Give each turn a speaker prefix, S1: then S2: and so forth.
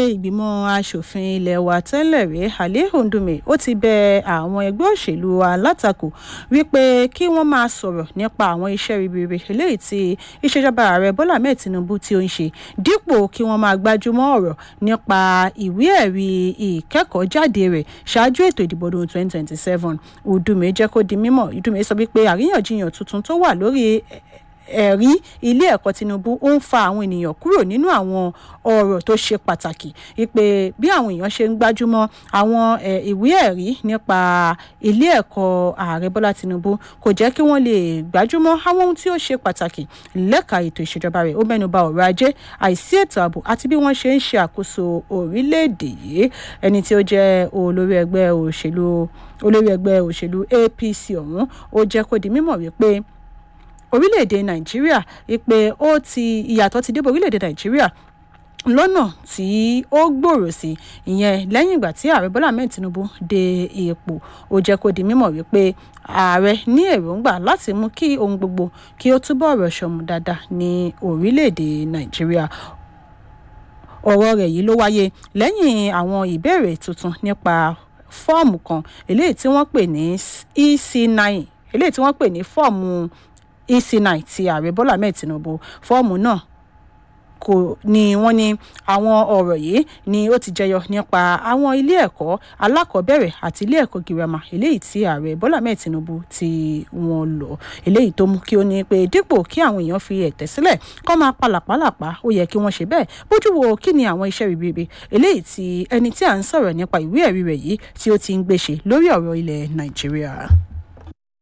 S1: ìgbìmọ̀ asòfin ilé wa tẹ́lẹ̀ rí Ali Ndume ó ti bẹ àwọn ẹgbẹ́ òṣèlú alátakò wípé kí wọ́n máa sọ̀rọ̀ nípa àwọn iṣẹ́ ribiribi eléyìí tí ìṣèjọba ààrẹ Bọ́lá Ahmed Tinubu tí ó ń ṣe dípò kí wọ́n máa gbájúmọ́ ọ̀rọ̀ nípa ìwé ẹ̀rí ìkẹ́kọ̀ọ́ jáde rẹ̀ ṣáájú ètò ìdìbò ọdún 2027 Ndume jẹ́ kó di mímọ̀ Ndume sọ wípé àríyànjiyàn tuntun tó wà lórí ẹ̀rí ilé ẹ̀kọ́ Tinubu ó ń fa àwọn ènìyàn kúrò nínú àwọn ọ̀rọ̀ tó ṣe pàtàkì wípé bí àwọn èèyàn ṣe ń gbájúmọ́ àwọn ìwé ẹ̀rí nípa ilé ẹ̀kọ́ ààrẹ Bọ́lá Tinubu kò jẹ́ kí wọ́n lè gbájúmọ́ àwọn ohun tí ó ṣe pàtàkì lẹ́ka ètò ìṣèjọba rẹ̀ ó mẹ́nuba ọ̀rọ̀ ajé àìsí ètò ààbò àti bí wọ́n ṣe ń ṣe àkóso orílẹ̀-èdè yìí ẹni tí ó jẹ́ olórí ẹgbẹ́ òṣèlú olórí ẹgbẹ́ òṣèlú APC ọ̀hún ó jẹ́ kó di mímọ̀ wípé orílẹ̀-èdè nàìjíríà ìpè ó ti ìyàtọ̀ ti dé bá orílẹ̀-èdè nàìjíríà lọ́nà tí ó gbòòrò sí ìyẹn lẹ́yìn ìgbà tí ààrẹ bọ́lá ahmed tinubu dé ipò ó jẹ́ kó di mímọ̀ wípé ààrẹ ní èròǹgbà láti mú kí ohun gbogbo kí ó túbọ̀ rọ̀ ṣọ̀mù dáadáa ní orílẹ̀-èdè nàìjíríà ọ̀rọ̀ rẹ̀ yìí ló wáyé lẹ́yìn àwọn ìbéèrè tuntun nípa fọ́ọ̀mù kan eléyìí tí wọ́n pè ní ec9 eléyìí tí wọ́n pè ní fọ́ọ̀mù ec9 ti ààrẹ bọ́lá ahmed tinubu fọ́ọ̀mù náà kò ní wọ́n ní àwọn ọ̀rọ̀ yìí ni ó ti jẹyọ nípa àwọn ilé ẹ̀kọ́ alákọ̀ọ́bẹ̀rẹ̀ àti ilé ẹ̀kọ́ girama eléyìí tí ààrẹ bọ́lá ahmed tinubu tí wọ́n lọ eléyìí tó mú kí ó ní pé dípò kí àwọn èèyàn fi ẹ̀tẹ́ sílẹ̀ kọ́ máa palàpalàpá ó yẹ kí wọ́n ṣe bẹ́ẹ̀ bójú wo kí ni àwọn iṣẹ́ ribiribi eléyìí tí ẹni tí à ń sọ̀rọ̀ nípa ìwé ẹ̀rí rẹ̀ yìí tí ó ti ń gbéṣe lórí ọ̀rọ̀ ilẹ̀ nàìjíríà.